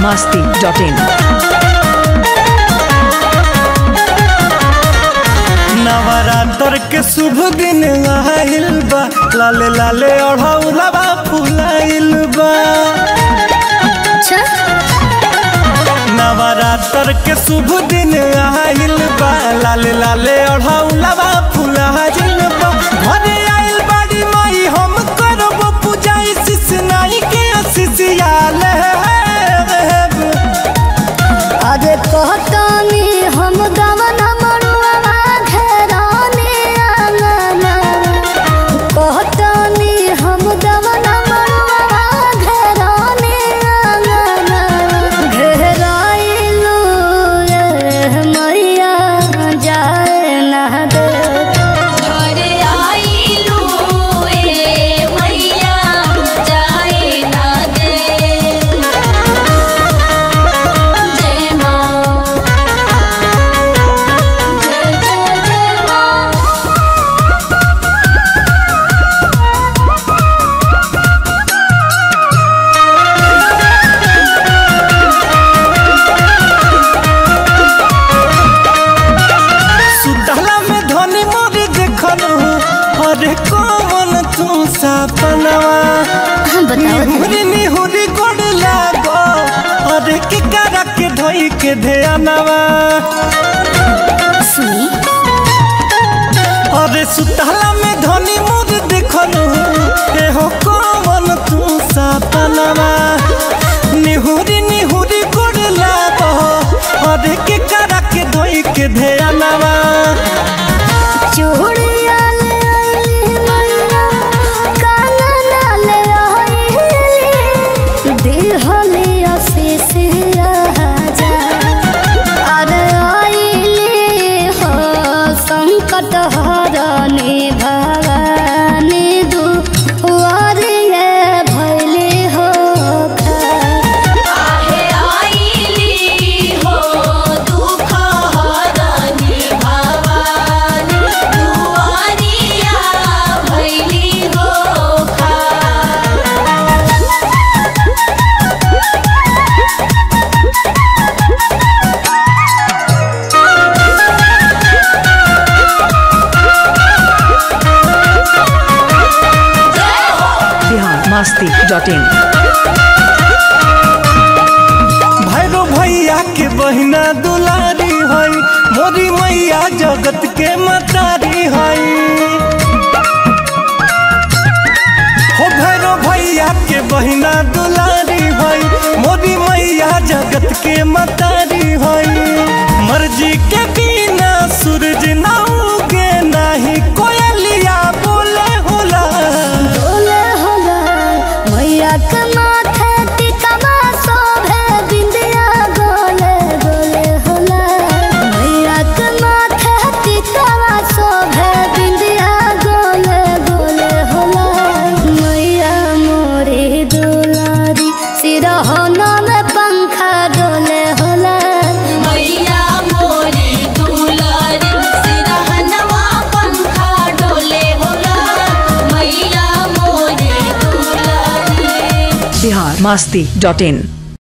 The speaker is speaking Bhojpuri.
masti.in. नवरात्र के शुभ दिन आइल बा लाले लाले ओढ़ौलबा फुलाइल बा नवरात्र के शुभ दिन आइल बा लाले लाले ओढ़ौलबा फुलाइल बा घरे आइल बाड़ी माई हम करब पूजा शिष नाई के शिष्याले अरे कहतानी हम गवन मरुआ घेराने आंगना कहतानी हम गवन मरुआ घेराने आंगना घेराइलू रे मैया जाए ना दे घरे आइलू ए मैया जाए ना दे जय माँ जय जय जय माँ सुतला में धनी मोरी देखल अरे कौन तू सपनवा बताओ निहुरी निहुरी गोड़ लागो अरे के करा के धोई के ध्यानवा सुनी अरे सुतला में धनी मोरी देखल ए हो कौन तू सपनवा निहुरी निहुरी गोड़ लागो अरे के करा के धोई के ध्यानवा चूड़िया ले आइली मैया कानना ले आइली दिहली आशीष राजा अरे आइली हो संकट हरनी भवानी दुआरिये भैली हो आहे आइली हो दुख हरनी भवानी दुआरिया भैली हो खा Bihar masti.in. भैरो भैया के बहिना दुलारी हई मोरी मैया जगत के मतारी हई हो भैरो भैया के बहिना दुलारी हई मोरी मैया जगत के मतारी हई मर्जी के बिना सूरज ना उगे नाही कोयलिया बोले होला बोले होला मैया के माथे टिकवा शोभे बिंदिया गोले गोले होला मैया के माथे टिकवा शोभे बिंदिया गोले गोले होला मैया मोरी दुलारी सिरहना में पंखा डोले होला मैया मोरी दुलारी सिरहनवा पंखा डोले होला मैया मोरी दुलारी Bihar masti.in.